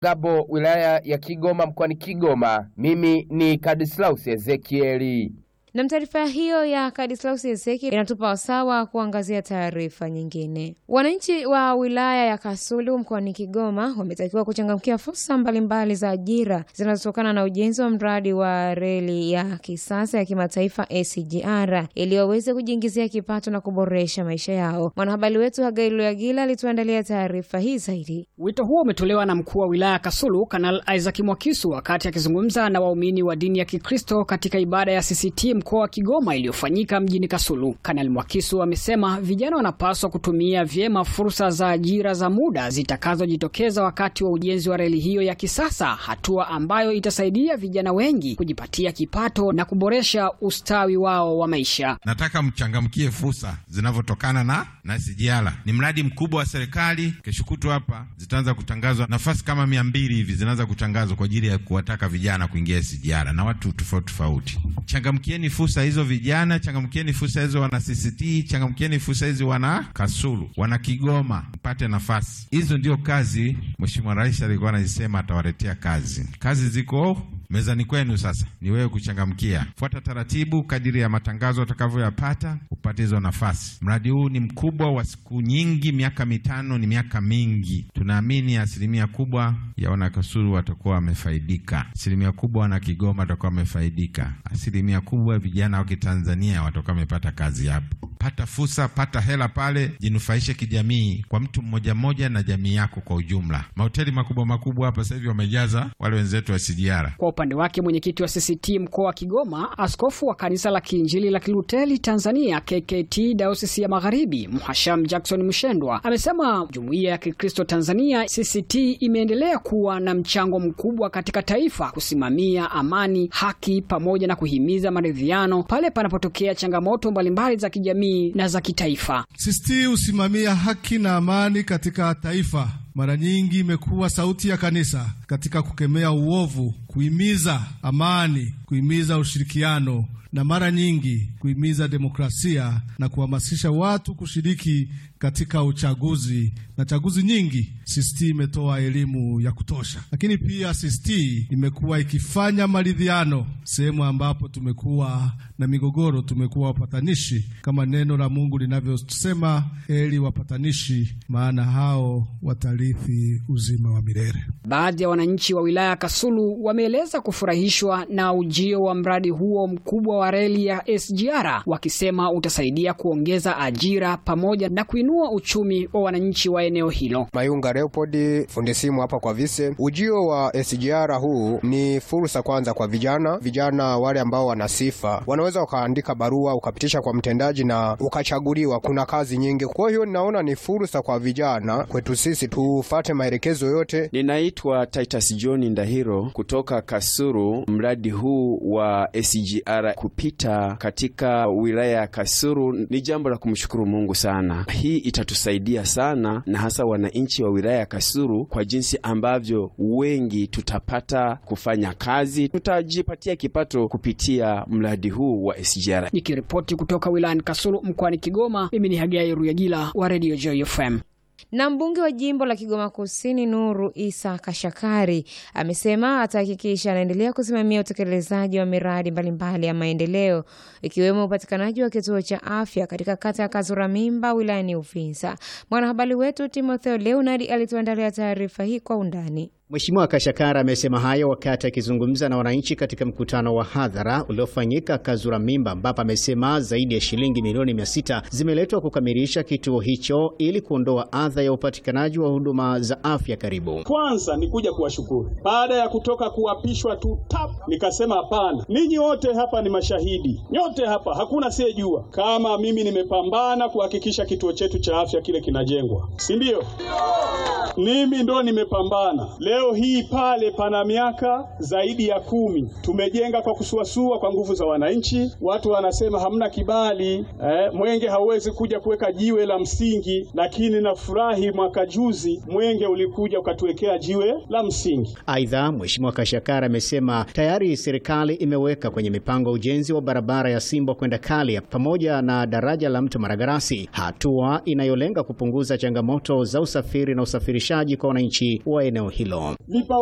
Gabo, wilaya ya Kigoma, mkoani Kigoma. Mimi ni Kadislaus Ezekieli. Na taarifa hiyo ya Kadislaus Ezeki inatupa wasawa kuangazia taarifa nyingine. Wananchi wa wilaya ya Kasulu mkoani Kigoma wametakiwa kuchangamkia fursa mbalimbali za ajira zinazotokana na ujenzi wa mradi wa reli ya kisasa ya kimataifa SGR ili waweze kujiingizia kipato na kuboresha maisha yao. Mwanahabari wetu Hagailu Yagila alituandalia taarifa hii zaidi. Wito huo umetolewa na mkuu wa wilaya ya Kasulu Kanal Isaac Mwakisu wakati akizungumza na waumini wa dini ya Kikristo katika ibada ya CCT mkoa wa Kigoma iliyofanyika mjini Kasulu. Kanali Mwakisu amesema vijana wanapaswa kutumia vyema fursa za ajira za muda zitakazojitokeza wakati wa ujenzi wa reli hiyo ya kisasa, hatua ambayo itasaidia vijana wengi kujipatia kipato na kuboresha ustawi wao wa maisha. Nataka mchangamkie fursa zinavyotokana na na SGR. Ni mradi mkubwa wa serikali. Kesho kutwa hapa zitaanza kutangazwa nafasi kama mia mbili hivi zinaanza kutangazwa kwa ajili ya kuwataka vijana kuingia SGR na watu tofauti tofauti. Changamkieni fursa hizo vijana, changamkieni fursa hizo wana CCT, changamkieni fursa hizi wana Kasulu, wana Kigoma, mpate nafasi hizo. Ndio kazi Mheshimiwa Rais alikuwa anasema atawaletea kazi. Kazi ziko mezani kwenu, sasa ni wewe kuchangamkia. Fuata taratibu kadiri ya matangazo utakavyoyapata upate hizo nafasi. Mradi huu ni mkubwa wa siku nyingi, miaka mitano ni miaka mingi. Tunaamini asilimia kubwa ya wanakasulu watakuwa wamefaidika, asilimia kubwa wana Kigoma watakuwa wamefaidika, asilimia kubwa vijana wa Kitanzania watakuwa wamepata kazi hapo. Pata fursa, pata hela pale, jinufaishe kijamii, kwa mtu mmoja mmoja na jamii yako kwa ujumla. Mahoteli makubwa makubwa hapa sasa hivi wamejaza wale wenzetu wa SGR. Kwa upande wake mwenyekiti wa CCT mkoa wa Kigoma, askofu wa kanisa la Kiinjili la Kiluteli Tanzania KKT Dayosisi ya Magharibi, Mhasham Jackson Mshendwa amesema jumuiya ya Kikristo Tanzania CCT imeendelea kuwa na mchango mkubwa katika taifa kusimamia amani, haki pamoja na kuhimiza maridhiano pale panapotokea changamoto mbalimbali za kijamii na za kitaifa. CCT husimamia haki na amani katika taifa. Mara nyingi imekuwa sauti ya kanisa katika kukemea uovu, kuhimiza amani, kuhimiza ushirikiano na mara nyingi kuhimiza demokrasia na kuhamasisha watu kushiriki katika uchaguzi na chaguzi nyingi. CCT imetoa elimu ya kutosha, lakini pia CCT imekuwa ikifanya maridhiano sehemu ambapo tumekuwa na migogoro, tumekuwa wapatanishi, kama neno la Mungu linavyosema, heri wapatanishi, maana hao watarithi uzima wa milele. Baadhi ya wananchi wa wilaya ya Kasulu wameeleza kufurahishwa na ujio wa mradi huo mkubwa wa reli ya SGR, wakisema utasaidia kuongeza ajira pamoja na kuinua uchumi wa wananchi wa eneo hilo. Mayunga Leopold, fundi simu hapa kwa Vise. Ujio wa SGR huu ni fursa kwanza kwa vijana. Vijana wale ambao wana sifa wanaweza ukaandika barua ukapitisha kwa mtendaji na ukachaguliwa. Kuna kazi nyingi, kwa hiyo ninaona ni fursa kwa vijana kwetu sisi tufate maelekezo yote. Ninaitwa Titus John Ndahiro kutoka Kasuru. Mradi huu wa SGR kupita katika wilaya ya Kasuru ni jambo la kumshukuru Mungu sana. Hii itatusaidia sana na hasa wananchi wa wilaya ya Kasuru kwa jinsi ambavyo wengi tutapata kufanya kazi, tutajipatia kipato kupitia mradi huu wa SGR. Nikiripoti kutoka wilayani Kasulu mkoani Kigoma, mimi ni Hagai Ruyagila wa Radio Joy FM. Na mbunge wa jimbo la Kigoma Kusini Nuru Isa Kashakari amesema atahakikisha anaendelea kusimamia utekelezaji wa miradi mbalimbali ya maendeleo ikiwemo upatikanaji wa kituo cha afya katika kata ya Kazura Mimba wilayani Uvinza. Mwanahabari wetu Timotheo Leonard alituandalia taarifa hii kwa undani. Mheshimiwa Kashakara amesema hayo wakati akizungumza na wananchi katika mkutano wa hadhara uliofanyika Kazura Mimba, ambapo amesema zaidi ya shilingi milioni mia sita zimeletwa kukamilisha kituo hicho ili kuondoa adha ya upatikanaji wa huduma za afya karibu. Kwanza ni kuja kuwashukuru baada ya kutoka kuapishwa tu tap, nikasema hapana, ninyi wote hapa ni mashahidi, nyote hapa hakuna asiyejua kama mimi nimepambana kuhakikisha kituo chetu cha afya kile kinajengwa, si ndio? Mimi ndo nimepambana. Leo hii pale pana miaka zaidi ya kumi tumejenga kwa kusuasua kwa nguvu za wananchi. Watu wanasema hamna kibali eh, Mwenge hauwezi kuja kuweka jiwe la msingi, lakini nafurahi mwaka juzi Mwenge ulikuja ukatuwekea jiwe la msingi. Aidha, Mheshimiwa Kashakara amesema tayari serikali imeweka kwenye mipango ujenzi wa barabara ya Simbo kwenda Kalia pamoja na daraja la Mto Maragarasi, hatua inayolenga kupunguza changamoto za usafiri na usafirishaji kwa wananchi wa eneo hilo. Vipa